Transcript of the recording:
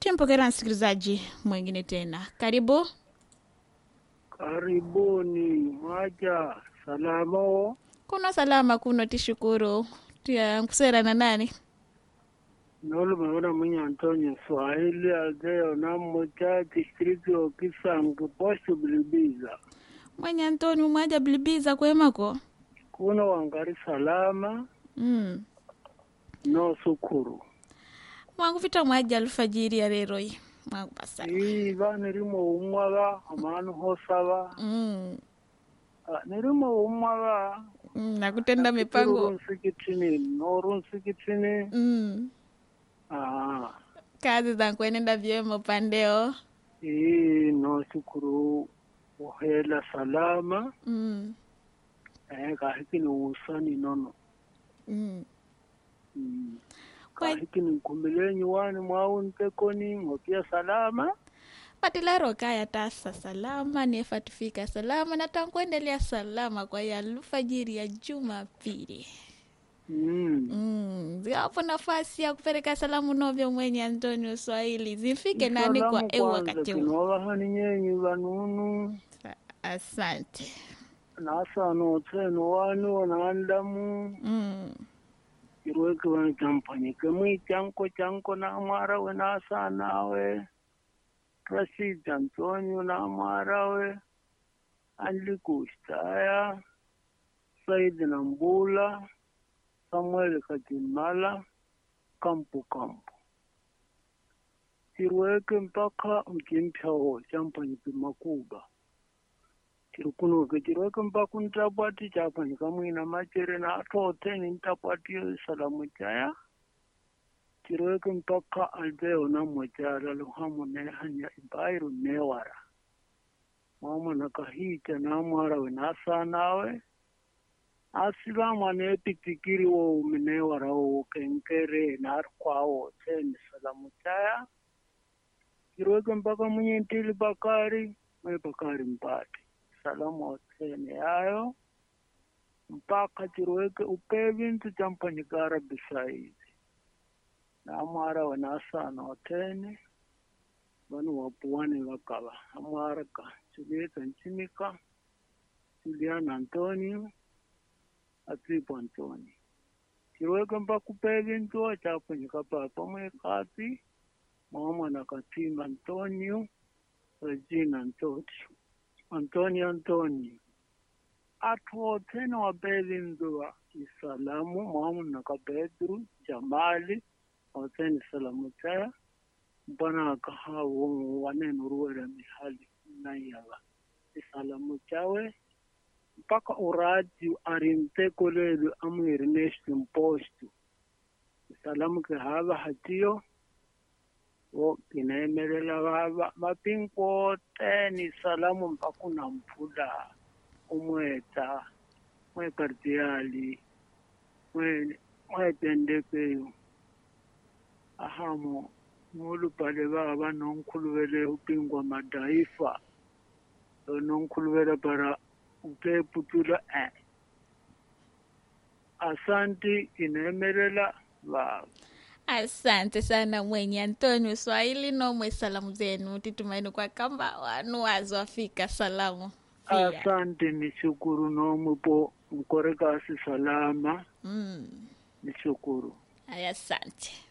Tumpokera msikilizaji mwingine tena, karibu. Karibuni mwaja salamo Kuna salama kuno tishukuru tia kusera na nani nolumaona mwenye Antonio Swahili azeo namoja distrikti okisangu posto bilibiza mwenye Antoni mwaja bilibiza kwemako kuno wangari salama mm. no sukuru mwangu vita mwaja alfajiri ya reroi mwangu pasala iva nirimo umwava amanu hosava mm. Ah, nirimo umwava mm. nakutenda mipango nsikitini noru nsikitini mm. Ah, kazi zankwenenda vyema upandeo ii no sukuru uhela salama mm. eh kahikini usani nono mm. Mm. Kwa- kahikini nkumbilenyi wani mwau ntekoni ngopia salama patilaro kaya tasa salama niefatufika salama na tankuendelea salama kwa ya alfajiri ya jumapili mm. Mm, ziwapo nafasi ya kupeleka salamu novyo mwenye Antonio Swahili zifike nani kwa Salamu eu kwanza wakati huu. kinovahani nyenyi vanunu Sa- Asante. nasano tsenu wani wanaandamu Mm, irweki wani champanyike mwi chanko chanko namwara we nasanawe Rashid Antonio namwarawe Anlikustaya Said Nambula Samuel Katimala Kampu Kampu tirweke mpaka mkimpyawo champanyike makuba tirikunoke tirweke mpaka ntapwati chapanyika mwina machere na atoteni ntapwati salamu chaya tirweke mpaka albeo na mojala luhamu nehanya ibairu newara mwamwana kahita namwara we nasanawe asivamwa nepitikiri wo minewara wo kenkere narikwawo tseni salamu chaya tirweke mpaka munyentili bakari mwe bakari mpati salamu otsene yayo mpaka tirweke upe vintu champanyikara bisaizi namwara we nasana otene vanu wapuwane vakava amwara ka julieta nchimika juliana antonio atsipo antonio tirweke mpakupe vintu chapanyika papa mwekati mwamwana katimba antonio regina antotio antonio antonio atotene wape vintu va isalamu mwamuna ka pedro jamali otene salamu tsaya mpana kahawo waneno ruwela mihali nayava isalamu chawe mpaka uradio arintekolelu amwiri nation post isalamu kihava hatiyo wo kineemelela vava mapinkoteni salamu mpaka unampula umweta mwekardiali mwe mwetendekeyo ahamo mulupale baba nonkhuluvele upingwa madaifa nonkhuluvela para upeputula eh asanti ineemelela baba asante sana mwenye Antonio Swahili nomwe salamu zenu titumaini kwa kamba wanu wazo afika salamu pia. asante nishukuru nomwepo mkorekasi salama Mm, nishukuru aya asante.